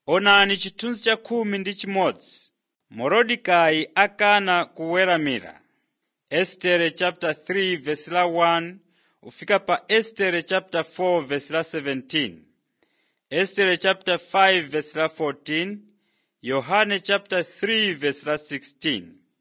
Onani chithunzi cha khumi ndi chimodzi. Morodekayi akana kuweramira. Estere chapter 3 verse la 1 ufika pa Estere chapter 4 verse la 17. Estere chapter 5 verse la 14. Yohane chapter 3 verse la 16.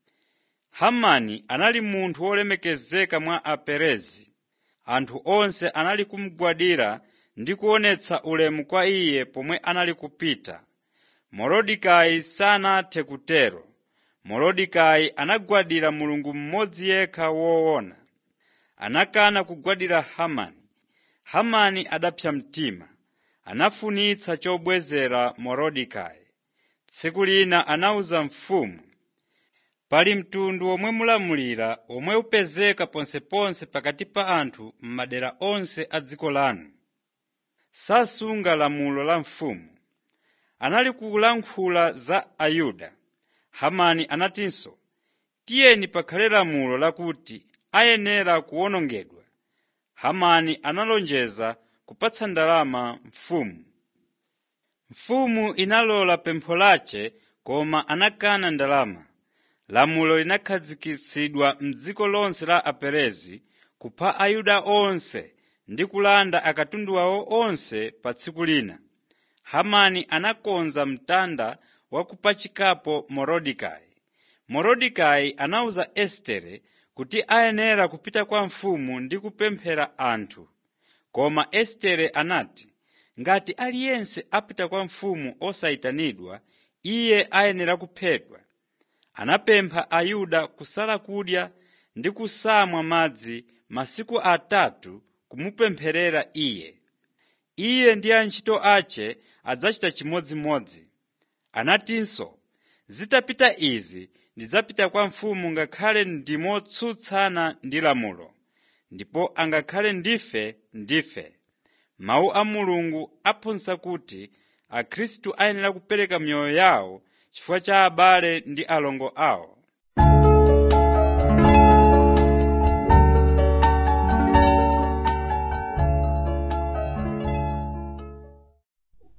Hamani anali munthu wolemekezeka mwa Aperezi. Anthu onse anali kumugwadira ndi kuonetsa ulemu kwa iye pomwe anali kupita. Morodekayi sanathe kutero. Morodekayi anagwadira Mulungu mmodzi yekha woona. Anakana kugwadira Hamani. Hamani adapsa mtima. Anafunitsa chobwezera Morodekayi. Tsiku lina anawuza mfumu, pali mtundu womwe mulamulira omwe upezeka ponseponse pakati pa anthu m'madera onse a dziko lanu. Sasunga lamulo la mfumu. Anali kulankhula za Ayuda. Hamani anatinso, tiyeni pakhale lamulo lakuti ayenera kuwonongedwa. Hamani analonjeza kupatsa ndalama mfumu. Mfumu inalola pempho lace koma anakana ndalama. Lamulo linakhazikitsidwa m'dziko lonse la Aperezi kupha Ayuda onse ndi kulanda akatundu awo onse pa tsiku lina. Hamani anakonza mtanda wa kupachikapo Morodekayi. Morodekayi anawuza Estere kuti ayenera kupita kwa mfumu ndi kupemphera anthu. Koma Estere anati, ngati aliyense apita kwa mfumu osayitanidwa, iye ayenera kuphedwa. Anapempha Ayuda kusala kudya ndi kusamwa madzi masiku atatu kumupempherera iye. Iye ndi antchito ace adzachita chimodzimodzi. Anatinso, zitapita izi ndidzapita kwa mfumu ngakhale ndimotsutsana ndi lamulo, ndipo angakhale ndife ndife. Mawu a Mulungu aphunzitsa kuti Akhristu ayenera kupereka miyoyo yawo chifukwa cha abale ndi alongo awo.